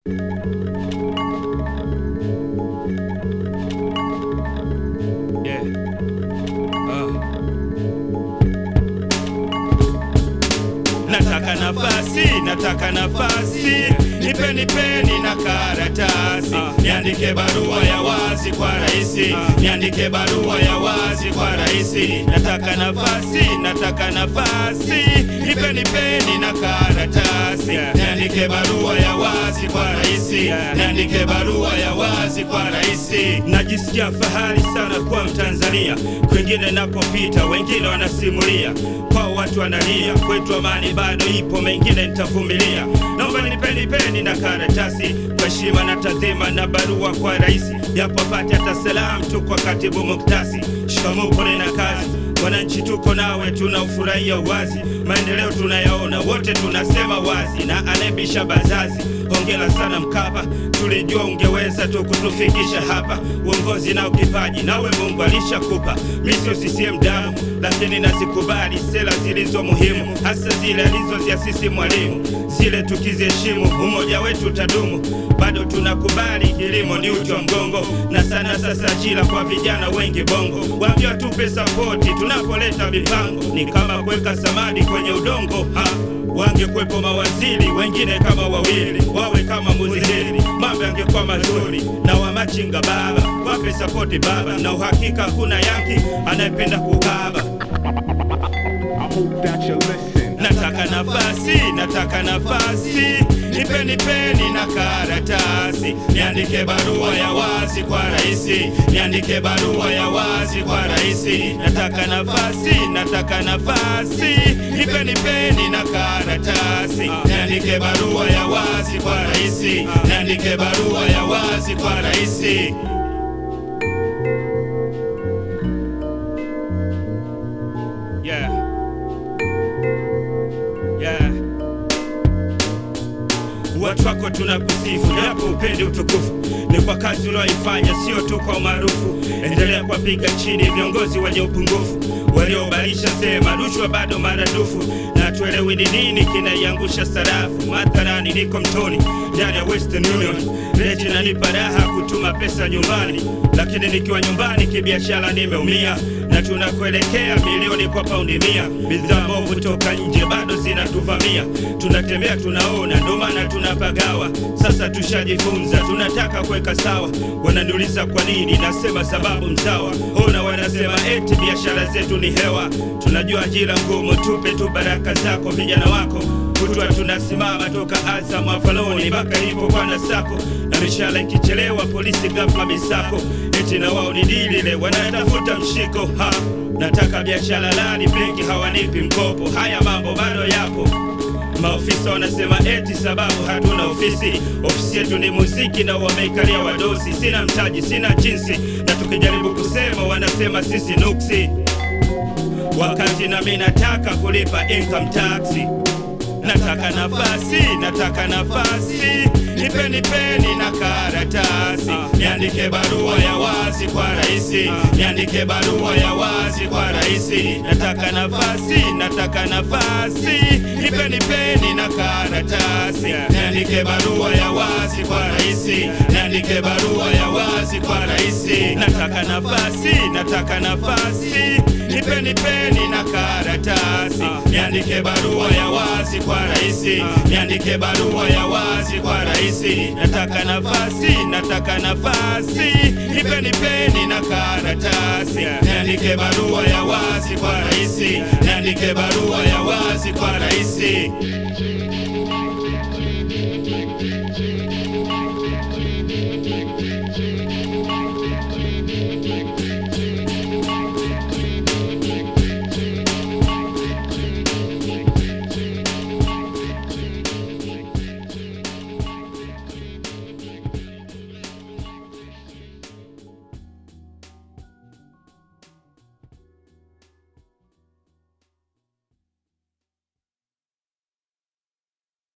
Yeah. Ah. Nataka nafasi, nataka nafasi, nipe nipeni na karatasi, niandike barua ya wazi kwa raisi, niandike barua ya wazi kwa raisi. Nataka nafasi, nataka nafasi, nipe nipeni na karatasi, niandike barua ya wazi kwa raisi, niandike barua ya wazi kwa raisi. Najisikia fahari sana kuwa Mtanzania, kwingine napopita wengine wanasimulia kwa watu wanalia, kwetu amani bado ipo, mengine nitavumilia. Naomba nipeni peni na karatasi kwa heshima na tadhima na barua kwa rais, japo apate hata salamu tu kwa katibu muktasi. Shikamoo, pole na kazi Wananchi tuko nawe, tunaufurahia uwazi, maendeleo tunayaona wote, tunasema wazi, na anayebisha bazazi, hongera sana Mkapa, tulijua ungeweza tu kutufikisha hapa. Uongozi nao kipaji, nawe Mungu alishakupa. Mi sio CCM damu, lakini nazikubali sera zilizo muhimu, hasa zile alizoziasisi Mwalimu, zile tukiziheshimu, umoja wetu utadumu. Bado tunakubali kilimo ni uti wa mgongo, na sana sasa ajira kwa vijana wengi Bongo, waambia tupe sapoti tunapoleta mipango, ni kama kuweka samadi kwenye udongo ha wangekwepo mawaziri wengine kama wawili wawe kama muzihiri, mambo yangekuwa mazuri. Na wamachinga baba wape sapoti baba, na uhakika kuna yanki anayependa kukaba. I hope that you listen. Nataka nafasi, nataka nafasi, nipeni peni na karatasi, niandike barua ya wazi kwa raisi, niandike barua ya wazi kwa raisi. Nataka nafasi, nataka nafasi, nipeni peni na karatasi, niandike barua ya wazi kwa raisi, niandike barua ya wazi kwa raisi. Yeah. Yeah. Watu wako tunakusifu, japo upende utukufu ni kwa kazi ulioifanya, sio tu kwa umaarufu. Endelea kuwapiga chini viongozi wenye upungufu, waliobalisha sema rushwa bado maradufu, na tuelewi ni nini kinaiangusha sarafu. Mathalani niko mtoni ndani ya Western Union, reti inanipa raha kutuma pesa nyumbani, lakini nikiwa nyumbani kibiashara nimeumia na tunakuelekea milioni kwa paundi mia. Bidhaa mbovu toka nje bado zinatuvamia, tunatembea tunaona, ndo maana tunapagawa. Sasa tushajifunza, tunataka kuweka sawa. Wananiuliza kwa nini, nasema sababu msawa. Ona wanasema eti biashara zetu ni hewa, tunajua ajira ngumu, tupe tu baraka zako vijana wako kutwa tunasimama toka Azam Afaloni mpaka ipo kwa Nasako, na mishahara ikichelewa polisi ghafla misako, eti na wao ni dilile wanatafuta mshiko ha. Nataka biashara lani, benki hawanipi mkopo. Haya mambo bado yapo. Maofisa wanasema eti sababu hatuna ofisi. Ofisi yetu ni muziki na wameikalia wadosi. Sina mtaji, sina jinsi, na tukijaribu kusema wanasema sisi nuksi, wakati nami nataka kulipa income tax. Nataka nafasi, nataka nafasi, nipeni peni na karatasi, niandike barua ya wazi kwa raisi, niandike barua ya wazi kwa raisi. Nataka nafasi, nataka nafasi, nipeni peni na karatasi, niandike barua ya wazi kwa raisi, niandike barua ya wazi kwa raisi. Nataka nafasi, nataka nafasi, nipeni peni na karatasi, niandike barua ya wazi kwa raisi, niandike barua ya wazi kwa raisi. Nataka nafasi, nataka nafasi, nipeni peni na karatasi, niandike barua ya wazi kwa raisi, niandike barua ya wazi kwa raisi.